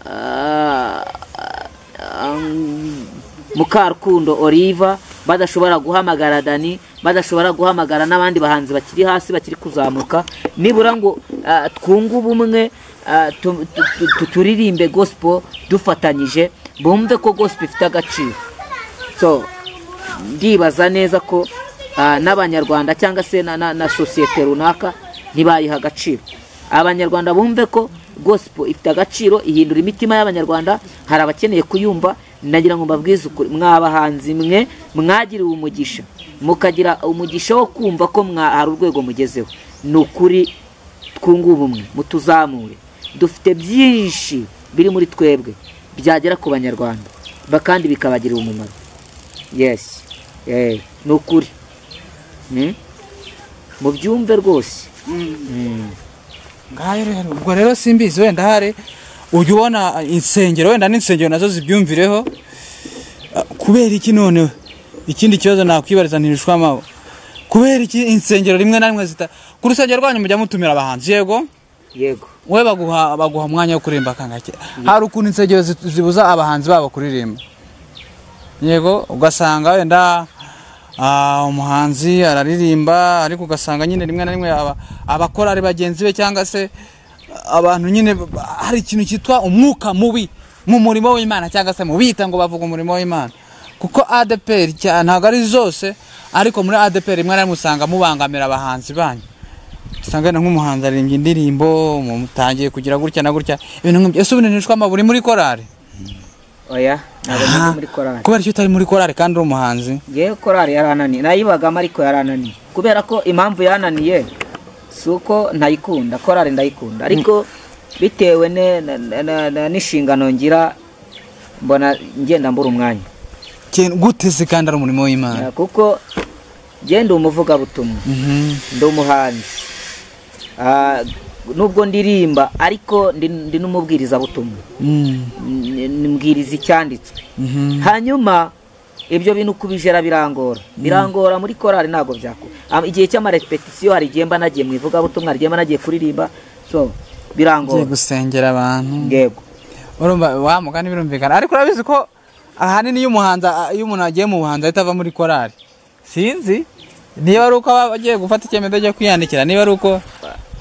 ah, ah, mm, mukarukundo oliva badashobora guhamagara dani badashobora guhamagara n'abandi bahanzi bakiri hasi bakiri kuzamuka nibura ngo ah, twunge ubumwe ah, tu- tu- tu- tu- turirimbe gospel dufatanyije bumve ko gospel ifite agaciro so ndibaza neza ko ah, n'abanyarwanda cyangwa se na- na na sosiyete runaka ntibayiha agaciro abanyarwanda bumve ko gospel ifite agaciro ihindura imitima y'abanyarwanda hari abakeneye kuyumva nagira ngo mbabwize ukuri mwabahanzi mwe mwagiriwe umugisha mukagira umugisha wo kumva ko mwa- hari urwego mugezeho ni ukuri twunge ubumwe mutuzamure dufite byinshi biri muri twebwe byagera ku banyarwanda ba- kandi bikabagirira umumaro yesi Eh, ni ukuri Mm. mubyumve rwose Mm. ngaho rero ubwo rero simbizi wenda hari ujya ubona insengero wenda n'insengero nazo zibyumvireho Ah, kubera iki noneho ikindi kibazo nakwibariza ntirishwamabo kubera iki insengero rimwe na rimwe zita ku rusengero rwanyu mujya mutumira abahanzi yego yego we baguha baguha umwanya wo kuririmba kangake hari ukuntu insengero zi- zibuza abahanzi babo kuririmba yego ugasanga wenda ah, umuhanzi araririmba ariko ugasanga nyine rimwe na rimwe aba- abakorari bagenzi be cyangwa se abantu nyine ba- ba- hari ikintu cyitwa umwuka mubi mu murimo w'imana cyangwa se mu bita ngo bavuga umurimo w'imana kuko adeperi ntabwo ari zose ariko muri adeperi rimwe na rimwe usanga mubangamira abahanzi banyu usanga wenda nk'umuhanzi aririmbye indirimbo mutangiye kugira gutya na gutya ibintu nk'ibyo ese ubu nishwama buri muri korari oya ntabwo Ah, ndi muri korari kubera icyo utari muri korari kandi uri umuhanzi yewe korari yarananiye nayibagamo ariko yarananiye kubera ko impamvu yananiye si uko ntayikunda korari ndayikunda ariko bitewe ne- na- na- na- na- n'inshingano ngira mbona ngenda mbura umwanya Ken- gute se kandi ari umurimo w'imana Eh, kuko ngenda umuvugabutumwa Mhm. ndi umuhanzi Ah, nubwo ndirimba ariko ndi ndi n'umubwirizabutumwa Mm, N- n- mbwiriza icyanditswe mhm. hanyuma ibyo bintu kubijera birangora birangora muri korali ntabwo byakora Am- igihe cy'amarepetisiyo hari igihe mba nagiye mu ivugabutumwa hari igihe mba nagiye kuririmba so ugiye birangora gusengera abantu yego urumva wa mugani birumvikana ariko urabizi ko ahanini iyo umuhanzi a- iyo umuntu agiye mu buhanzi ahita ava muri korari sinzi niba ari uko aba agiye gufata icyemezo cyo kwiyandikira niba ari uko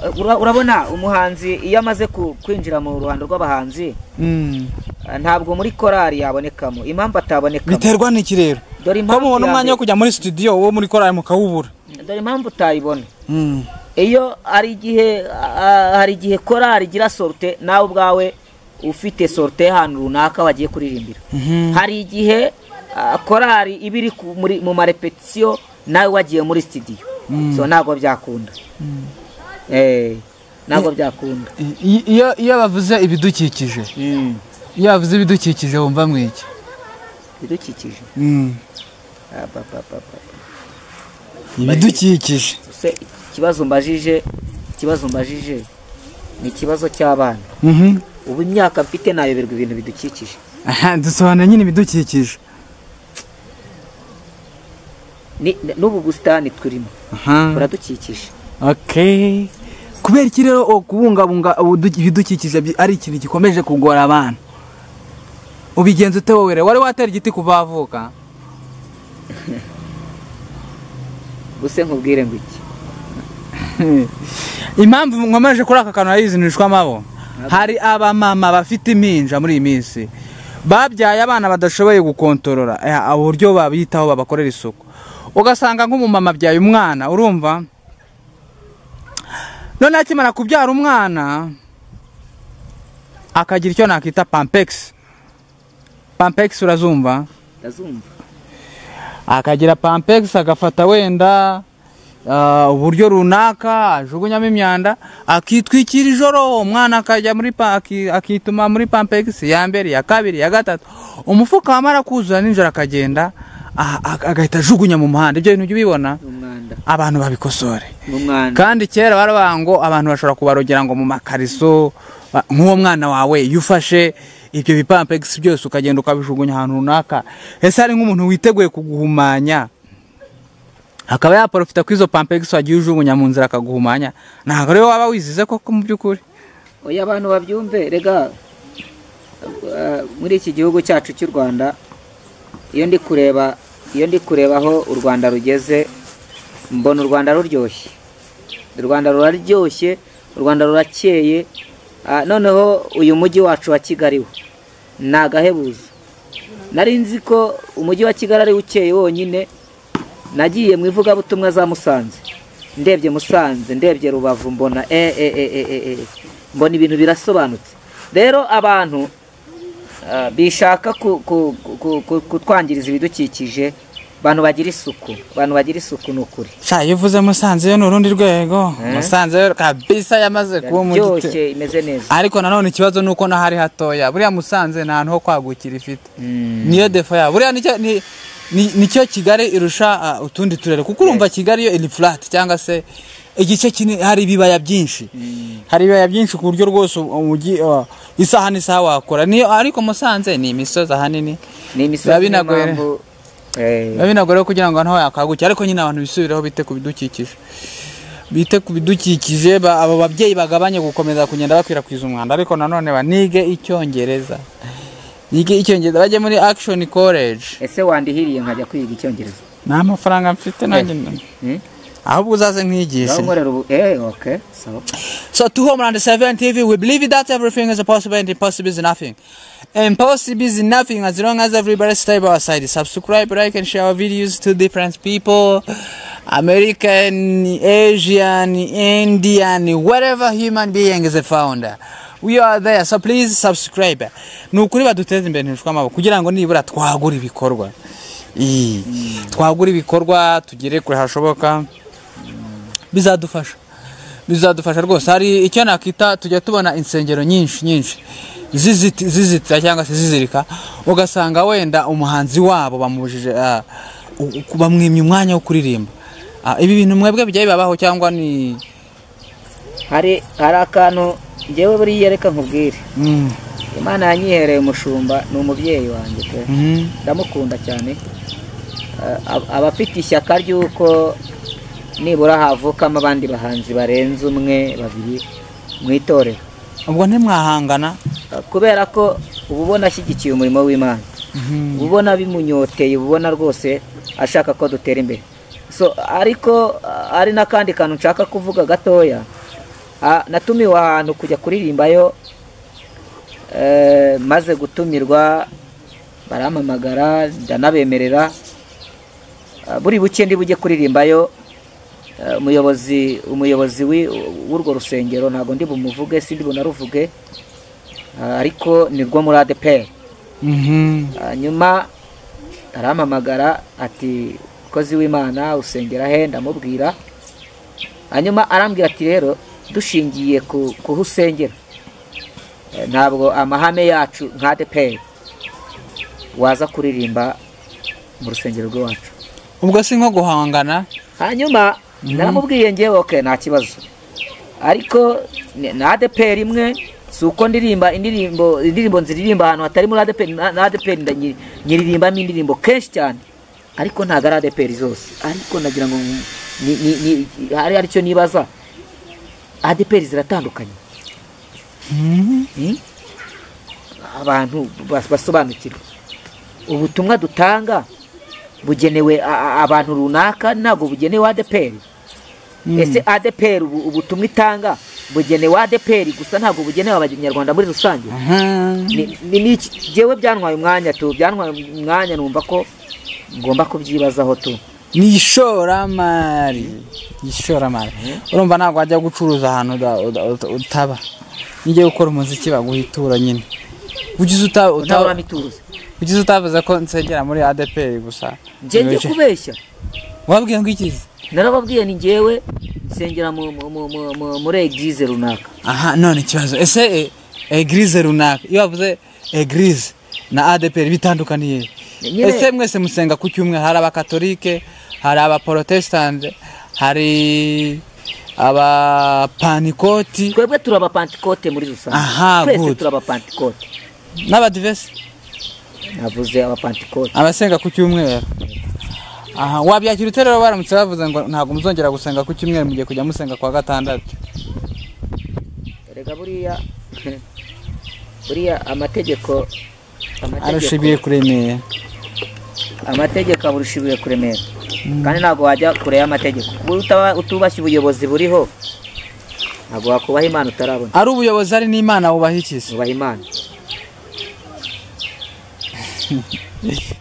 Eh, ura- urabona umuhanzi iyo amaze ku- kwinjira mu ruhando rw'abahanzi Mm. eh, ntabwo muri korali yabonekamo impamvu atabonekamo biterwa n'iki rero Dore impamvu ko mubona ya umwanya wo mbere. kujya muri studio wo muri korari mukawubura dore impamvu utayibona Mm. iyo hari igihe ah, hari igihe korari igira sorute nawe ubwawe ufite sorute y'ahantu runaka wagiye kuririmbira Mhm. hari igihe ah, korari iba iri ku- muri- mu marepetisiyo nawe wagiye muri sitidiyo so ntabwo byakunda Eh, ntabwo byakunda I- iyo iyo bavuze ibidukikije Mm, iyo bavuze ibidukikije wumva mwiki ibidukikije Ah, ba, ba, ba, ba. ibidukikije Se, ikibazo mbajije ikibazo mbajije ni ikibazo cy'abana ubu imyaka mfite nayoberwa ibintu bidukikije aha dusobanura nyine ibidukikije Ni- n'ubu busitani turimo aha buradukikije okay kubera iki rero o- kubungabunga ubudu- ibidukikije bi- ari ikintu gikomeje kugora abantu ubigenza ute wowe rero wari watera igiti kuva wavuka buse nkubwire ngo iki impamvu nkomeje kuri aka kantu arizinishwa amabo hari abamama bafite impinja muri iyi minsi babyaye abana badashoboye gukontorora eh, uburyo babitaho babakorera isuku ugasanga nk'umumama abyaye umwana urumva none akimara kubyara umwana akagira icyo nakita pampegisi pampegisi urazumva ndazumva akagira pampegisi agafata wenda ah, uburyo runaka ajugunyamo imyanda akitwikira ijoro umwana akajya muri pa- aki- akituma muri pampegisi ya mbere iya kabiri iya gatatu umufuka wamara kuzura nijoro akagenda ah, ah, agahita ajugunya mu muhanda ibyo bintu ujya ubibona ni umwanda abantu babikosore ni umwanda kandi kera baravuga ngo abantu bashobora kubarogera ngo mu makariso ba- nk'uwo mwana wawe iyo ufashe ibyo bipampegisi byose ukagenda ukabijugunya ahantu runaka ese hari nk'umuntu witeguye kuguhumanya akaba yaporofita kuri izo pampegisi wagiye ujugunya mu nzira akaguhumanya ntabwo rero waba wizize koko mu by'ukuri oya abantu babyumve rega eh, muri iki gihugu cyacu cy'u rwanda iyo ndi kureba iyo ndi kureba aho u rwanda rugeze mbona u rwanda ruryoshye u rwanda ruraryoshye u rwanda rurakeye Ah, noneho uyu mujyi wacu wa kigali wo ni agahebuzo nari nzi ko umujyi wa kigali ari ukeye wonyine nagiye mu ivugabutumwa za musanze ndebye musanze ndebye rubavu mbona e e e e e e mbona ibintu birasobanutse rero abantu ah, bishaka ku- ku- ku- ku- kutwangiriza ibidukikije abantu bagira isuku abantu bagira isuku ni ukuri sha iyo uvuze musanze yo ni urundi rwego musanze yo kabisa yamaze kuba umujyi te- iryoshye imeze neza ariko nanone ikibazo ni uko n'ahari hatoya buriya musanze nta hantu ho kwagukira ifite niyo defo yabo buriya nicyo ni- ni- nicyo kigali irusha uh, utundi turere kuko urumva kigali yo flat cyangwa se igice kinini hari ibibaya byinshi hari ibibaya byinshi ku buryo rwose u- umujyi uh, isaha n'isaha wakora niyo ariko musanze ni imisozi ahanini ni biba imisozi niyo binagoye. mpamvu eh, biba binagoye rero kugira ngo ahantu ho yakagukira ariko nyine abantu bisubiraho bite ku bidukikije bite ku bidukikije ba- abo babyeyi bagabanye gukomeza kugenda bakwirakwiza umwanda ariko nanone banige icyongereza nige icyongereza bajye muri action college ese wandihiriye nkajya kwiga icyongereza nta mafaranga mfite nanjye Hmm? ahubwo uzaze nkwigishe nkorera ubu eh okay sawa So to Homeland 7 TV, we believe that everything is possible and impossible is nothing. Impossible is nothing as long as everybody stay by our side. Subscribe, like, and share our videos to different people. American, Asian, Indian, whatever human being is found. We are there, so please subscribe. Ni ukuri baduteze imbere ntirushwe amaboko kugira ngo nibura twagura ibikorwa. Ii, Twagura ibikorwa tugere kure hashoboka. bizadufasha bizadufasha rwose hari icyo nakita tujya tubona insengero nyinshi nyinshi ziziti- zizitira cyangwa se zizirika ugasanga wenda umuhanzi wabo bamubujije ah, u- u- bamwimye umwanya wo kuririmba Ah, ibi bintu mwebwe bijya bibabaho cyangwa ni hari hari akantu ngewe buriya reka nkubwire Mm, imana yanyihereye umushumba ni umubyeyi wanjye pe mhm, ndamukunda cyane Eh, ab- aba afite ishyaka ry'uko nibura havukamo abandi bahanzi barenze umwe babiri mu itorero ubwo ntimwahangana Eh, kubera ko uba ubona ashyigikiye umurimo w'imana Mhm, uba ubona bimunyoteye uba ubona rwose ashaka ko dutera imbere so ariko ah, hari n'akandi kantu nshaka kuvuga gatoya Ah, natumiwe ahantu kujya kuririmbayo eh, maze gutumirwa barampamagara ndanabemerera Ah, buri buke ndi bujye kuririmbayo Eh, umuyobozi umuyobozi w'i- w'urwo rusengero ntabwo ndi bumuvuge sindi bunaruvuge Ah, ariko ni rwo muri adeperi mhm. Ah, nyuma arampamagara ati mukozi w'imana usengera he ndamubwira hanyuma arambwira ati rero dushingiye ku ku ho usengera eh, ntabwo amahame yacu nka deperi waza kuririmba mu rusengero rw'iwacu ubwo si nko guhangana hanyuma naramubwiye ngewe oke nta kibazo ariko ni- na adeperi imwe si uko ndirimba indirimbo indirimbo nziririmba ahantu hatari muri adeperi na na adeperi ndanyi- nyiririmbamo indirimbo kenshi cyane ariko ntabwo ari adeperi zose ariko nagira ngo ni- ni- ni- hari aricyo nibaza adeperi ziratandukanye Mhm. Hmm? abantu bas- basobanukirwe ubutumwa dutanga bugenewe a- a- abantu runaka ntabwo bugenewe adeperi ese adeperi ubu- ubutumwa itanga bugenewe adeperi gusa ntabwo bugenewe abanyarwanda muri rusange Aha. Ni- ni- ni iki- Jyewe byantwaye umwanya tu byantwaye umwanya numva ko ngomba kubyibazaho tu ni ishoramari ishoramari urumva ntabwo wajya gucuruza ahantu uda- uda- uta- utaba nijya gukora umuziki baguha ituro nyine ugize uta- uta- utabura mituruzi ugize utavuze ko nsengera muri adeperi gusa njye njye kubeshya wabwiye ngo ikizi narababwiye ni ngewe nsengera mu- mu- mu- mu- mu- muri egize runaka aha none ikibazo ese e- egirize runaka iyo bavuze egirize na adeperi bitandukaniye Nyine- ese mwese musenga ku cyumweru hari abakatolike hari abaporotesitanti hari abapanikoti twebwe turi abapantekote muri rusange Aha, twese good. turi abapantekote n'abadivesi navuze abapantekote abasenga ku cyumweru aha wabyakira ute rero baramutse bavuze ngo ntabwo muzongera gusenga ku cyumweru mugiye kujya musenga kwa gatandatu rega buriya buriya amategeko arusha ibiye kuremera amategeko aburusha ibuye kuremera kandi ntabwo wajya kure y'amategeko Ubu utaba- utubashye ubuyobozi buriho ntabwo wakubaha imana utarabona ari ubuyobozi ari n'imana wubahikiza nubaha imana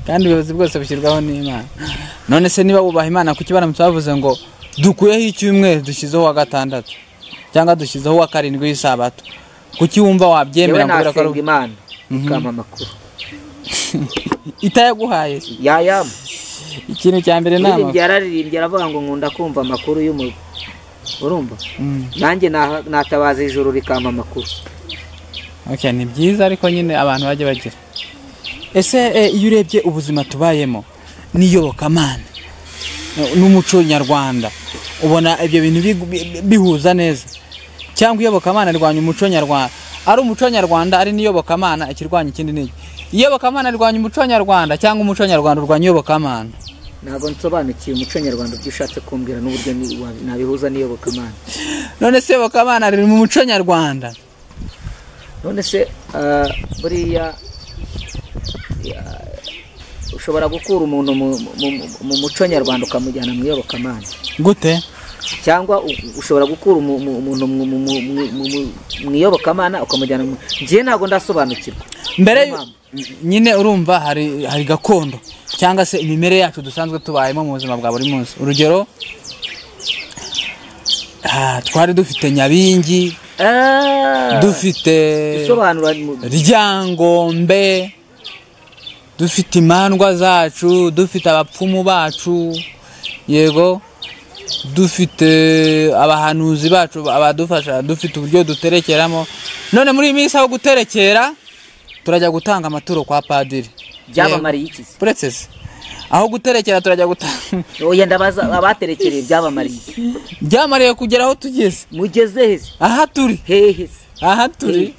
kandi ubuyobozi bwose bushyirwaho n'imana none se niba wubaha imana kuki baramutse bavuze ngo dukuyeho icyumweru dushyizeho uwa gatandatu cyangwa dushyizeho uwa karindwi w'isabato kuki wumva yewe wabyemera ngo ubera ko nasenga ari- imana ikampa amakuru itayaguhaye yayama ikintu cya mbere ni yaririmbye amakuru yararirimbye aravuga ngo nkunda kumva amakuru y'umurwa urumva Mm. nanjye naha- natabaza ijuru rikampa amakuru Okay, ni byiza ariko nyine abantu bajya bagira ese eh, iyo urebye ubuzima tubayemo n'iyobokamana eh, n'umuco nyarwanda ubona ibyo bintu bigu- bi- bi- bihuza neza cyangwa iyobokamana rirwanya umuco nyarwanda ari umuco nyarwanda ari n'iyobokamana ikirwanya ikindi n'iki iyobokamana rirwanya umuco nyarwanda cyangwa umuco nyarwanda urwanya iyobokamana ntabwo nsobanukiwe umuco nyarwanda ibyo ushatse kumbwira n'uburyo ni- wa- nabihuza n'iyobokamana none se iyobokamana riri mu muco nyarwanda none se ah, buriya ya- ushobora gukura umuntu mu, mu- mu- mu muco nyarwanda ukamujyana mu iyobokamana gute cyangwa u- ushobora gukura umu- mu- umuntu mu- mu- mu- mu- mu- mu- mu iyobokamana ukamujyana mu njyewe ntabwo ndasobanukirwa mbere Niyo mpamvu. nyine urumva hari hari gakondo cyangwa se imimere yacu dusanzwe tubayemo mu buzima bwa buri munsi urugero ah, twari dufite nyabingi Ah, dufite isobanura mu- ryangombe dufite imandwa zacu dufite abapfumu bacu yego dufite abahanuzi bacu abadufasha dufite uburyo duterekeramo none muri iyi minsi aho guterekera turajya gutanga amaturo kwa padiri byabamariye iki se? puresesi aho guterekera turajya gutanga oya ndabaza abaterekereye byabamariye iki? byamariye kugera aho tugeze mugeze he se? aha turi hehe se? aha turi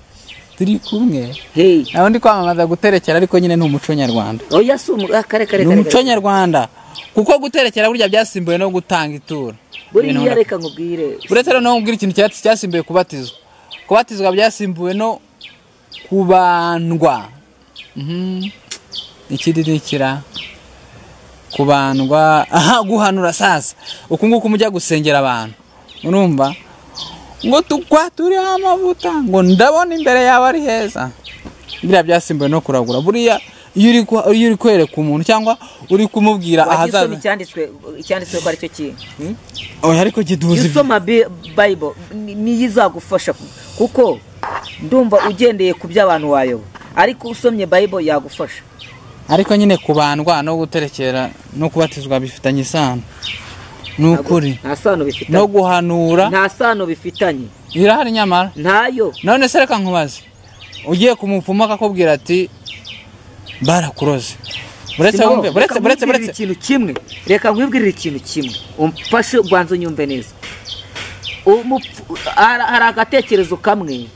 turi kumwe hehe nawe ndi kwamamaza guterekera ariko nyine ni umuco nyarwanda oya si umu ah, kare kare ni kare umuco kare nyarwanda kuko guterekera burya byasimbuwe no gutanga ituro Ibintu buriya runaka. reka nkubwire uretse noneho ubwira ikintu cyatsi cyasimbuye kubatizwa kubatizwa byasimbuwe no kubandwa Mhm. ikididikira kubandwa aha guhanura sasa uku nguku mujya gusengera abantu urumva ngo tukwa turiho amavuta ngo ndabona imbere yawe ari heza biriya byasimbuwe no kuragura buriya iyo uri ku- iyo uri kwereka umuntu cyangwa uri kumubwira wagiye usoma ahazaza icyanditswe icyanditswe ko aricyo kintu hmm? oya ariko kiduhuza ibyo isoma Bi- bible ni- niyo izagufasha kuko ndumva ugendeye ku by'abantu wayoba ariko usomye bible yagufasha ariko nyine kubandwa no guterekera no kubatizwa bifitanye isano ni ukuri nta sano no bifitanye guhanura nta sano bifitanye birahari nyamara ntayo none se reka nkubaze ugiye kumupfuma akakubwira ati barakuroze buretse Simon, wumve buretse reka buretse nkwibwirire buretse ikintu kimwe reka nkwibwirire ikintu kimwe umfashe ubanza unyumve neza Umupfu- hari hari agatekerezo kamwe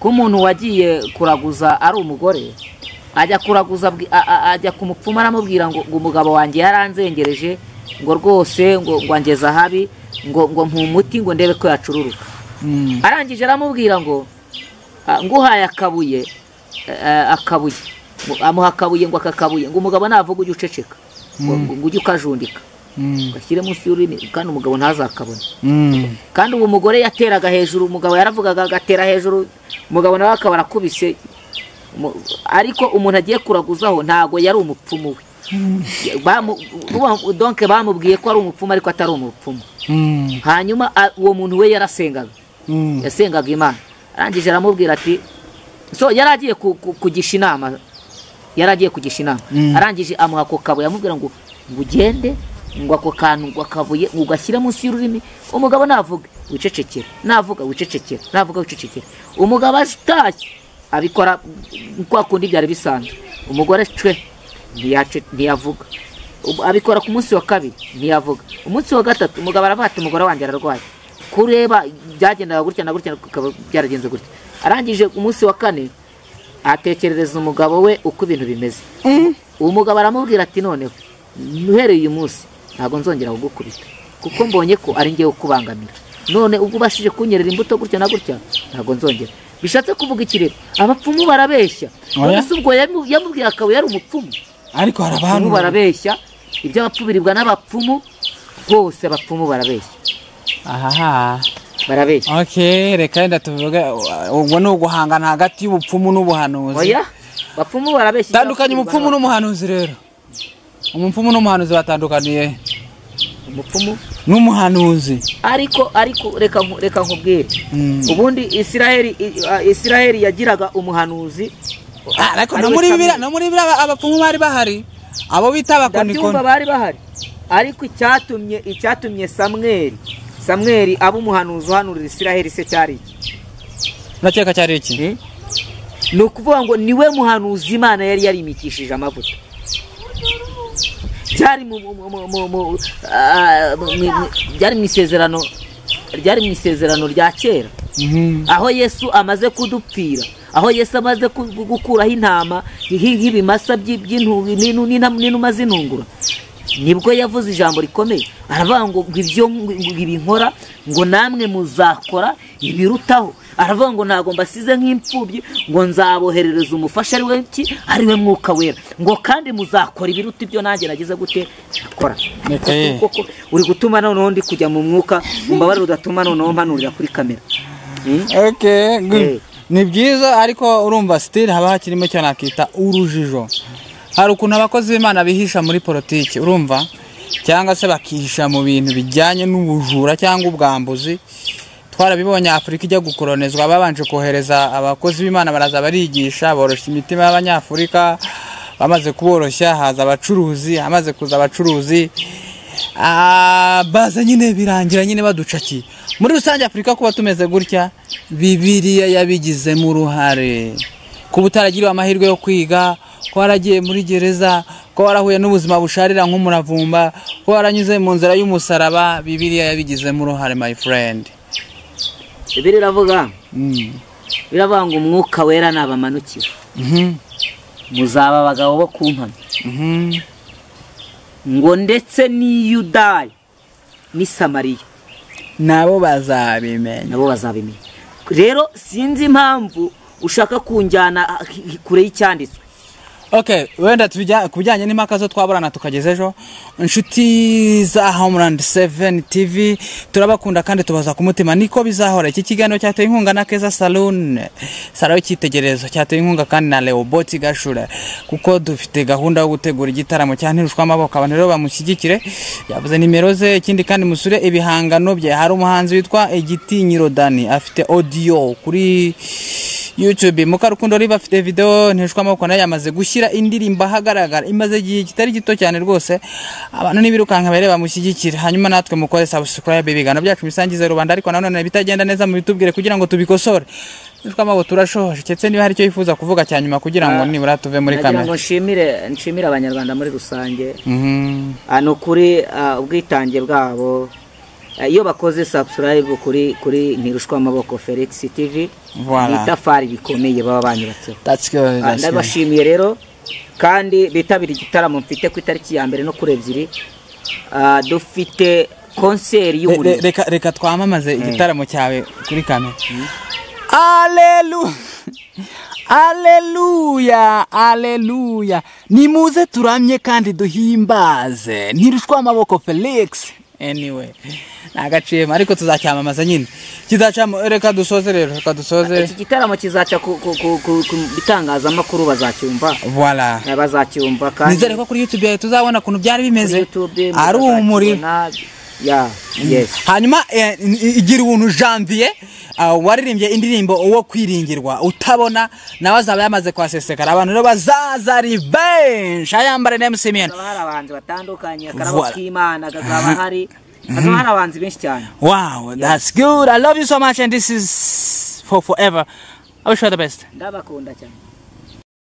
k'umuntu wagiye kuraguza ari umugore ajya kuraguza abwi- a- a- ajya ku mupfumu aramubwira ngo ngo umugabo wanjye yaranzengereje ngo rwose ngo ngo angeze ahabi ngo ngo mpumuti ngo ndebe ko yacururuka Mm, arangije aramubwira ngo "Ah, nguhaye akabuye eh, akabuye Ngo- amuha akabuye ngo aka kabuye ngo umugabo navuga ujye uceceka ngo ngo ujye ukajundika mm, gashyire munsi y'ururimi kandi umugabo ntazakabone mm. kandi uwo mugore yateraga hejuru umugabo yaravugaga agatera hejuru umugabo nawe akaba arakubise Mu- ariko umuntu agiye kuraguzaho ntago yari umupfumu we Bamu- uba- donc bamubwiye ko ari umupfumu ariko atari umupfumu Mm, hanyuma a- uwo muntu we yarasengaga mm. yasengaga imana arangije aramubwira ati so yari agiye ku- ku- kugisha inama yari agiye kugisha inama Mm. arangije amuha ako kabo yamubwira ngo ngo ugende ngo ako kantu ngo akabuye ngo ugashyire munsi y'ururimi umugabo navuga wicecekera navuga wicecekera navuga wicecekera umugabo atashye abikora kwa kundi byari bisanzwe umugore cwe ntiyace- ntiyavuga Ubu- abikora ku munsi wa kabiri ntiyavuga umunsi wa gatatu umugabo aravuga ati umugore wanjye ararwaye kureba byagendaga gutya na gutya bikaba byaragenze gutya arangije umunsi wa kane atekerereza umugabo we uko ibintu bimeze umugabo aramubwira ati noneho uhereye uyu munsi ntabwo nzongera kugukubita kuko mbonye ko ari ngewe ukubangamira none ubwo ubashije kunyerera imbuto gutya na gutya ntabwo nzongera bishatse kuvuga ikirego abapfumu barabeshya Oya. none se ubwo yamu- yamubwiye akaba yari umupfumu ariko hari abantu abapfumu barabeshya iby'abapfu biribwa n'abapfumu bose abapfumu barabeshya ahaha barabeshya okay reka wenda tuvuge uh, ubwo ni uguhangana hagati y'ubupfumu n'ubuhanuzi oya abapfumu barabeshya tandukanya iby'abapfumu umupfumu biribwa n'umuhanuzi rero umupfumu n'umuhanuzi batandukaniye he? n'abapfumu. umupfumu n'umuhanuzi ariko ariko reka nku- reka nkubwire Mm. ubundi isiraheli i- a- isiraheli yagiraga umuhanuzi Ah, ariko no ariwe muri Samweli. bibira no muri bibira aba- abapfumu bari bahari abo bita ndabyumva abakonikoni bari bahari ariko icyatumye icyatumye samweri samweri aba umuhanuzi uhanurira isiraheli se cyari iki urakeka cyari iki Eh? ni ukuvuga ngo niwe muhanuzi imana yari yarimikishije amavuta byari mu mu- mu- mu- mu- ah, mu- mu- byari mu isezerano ryari mu isezerano rya kera Mhm. aho yesu amaze kudupfira aho yesu amaze ku- gu- gukuraho intama hi- nk'ibimasa by'i- by'intu- n'inu- n'ina- n'inuma z'intungura nibwo yavuze ijambo rikomeye aravuga ngo ngo ibyo ngo ibi nkora ngo namwe muzakora ibirutaho aravuga ngo ntabwo mbasize nk'imfubyi ngo nzaboherereza umufasha ari we ki ari we mwuka wera ngo kandi muzakora ibiruta ibyo nanjye nagize gute akora Reka ye. koko uri gutuma noneho ndi kujya mu mwuka mu mbabare udatuma noneho mpanurira kuri kamera Okay, good. Eh. ni byiza ariko urumva sitiri haba hakirimo icyo nakita urujijo hari ukuntu abakozi b'imana bihisha muri politiki urumva cyangwa se bakihisha mu bintu bijyanye n'ubujura cyangwa ubwambuzi twarabibonye afurika ijya gukoronizwa babanje kohereza abakozi b'imana baraza barigisha boroshya imitima y'abanyafurika bamaze kuboroshya haza abacuruzi hamaze kuza abacuruzi Ah, baza nyine birangira nyine baducakiye muri rusange afurika kuba tumeze gutya bibiliya yabigizemo uruhare kuba utaragiriwe amahirwe yo kwiga ko waragiye muri gereza ko warahuye n'ubuzima busharira nk'umuravumba ko waranyuze mu nzira y'umusaraba bibiliya yabigizemo uruhare my friend ibiri iravuga mm. biravuga ngo umwuka wera nabamanukira Mhm, muzaba abagabo bo kumpamya mhm. ngo ndetse n'i yudaya n'i samariya nabo bazabimenya nabo bazabimenya rero sinzi impamvu ushaka kunjyana ah, hi- kure y'icyanditswe okay wenda tubijya ku bijyanye n'impaka zo twaburana tukageza ejo inshuti za homeland 7 tv turabakunda kandi tubaza ku mutima niko bizahora iki kiganiro cyateye inkunga na keza saloon salo y'ikitegererezo cyateye inkunga kandi na leobot gashure kuko dufite gahunda yo gutegura igitaramo cya ntirushwamaboko abantu rero bamushyigikire yavuze nimero ze ikindi kandi musure ibihangano bye hari umuhanzi witwa igitinyiro dani afite audio kuri youtube mukarukundo riba afite video ntishwa amaboko nayo yamaze gushyira indirimbo ahagaragara imaze igihe kitari gito cyane rwose abantu nibirukanka bare bamushyigikira hanyuma natwe mukore subscribe ibiganiro byacu bisangize rubanda ariko nanone bitagenda neza mubitubwire kugira ngo tubikosore ntishwa amaboko turashoje ndetse niba hari icyo yifuza kuvuga cyane nyuma kugira ngo nibura tuve muri nagira ngo kamera nshimire nshimire abanyarwanda muri rusange Mhm. Ah, ni ukuri ah, ubwitange bwabo Ah, iyo bakoze subscribe kuri kuri ntirushwa amaboko felix tv Voilà. ni itafari rikomeye baba banyubatseho That's good, Ah, that's good. ndabashimiye rero kandi bitabira igitaramo mfite ku itariki ya mbere no kuri ebyiri Ah, dufite konseri Re- re- y'umuriro reka reka twamamaze igitaramo cyawe kuri kamera aleluya aleluya aleluya nimuze turamye kandi duhimbaze ntirushwa amaboko felix anyway ntagaciyemo ariko tuzacyamamaza nyine kizacamo reka dusoze rero reka dusoze iki gitaramo kizaca ku ku- ku- ku- ku bitangazamakuru bazacyumva voila Eh, bazacyumva kandi nizere ko kuri youtube yawe tuzabona ukuntu byari kuri bimeze YouTube ari muzazakibona, umuriro ya yesi hanyuma eh, i- igira ubuntu janvier ah, waririmbye indirimbo uwo kwiringirwa utabona nawe azaba yamaze kwasesekara abantu rero bazaza revenge ayambare na mcmn hakaba hari abahanzi batandukanye akarabo Voilà. k'imana kazaba hari hakaba hari abahanzi benshi cyane wow that's good i love you so much and this is for forever i wish you all the best ndabakunda cyane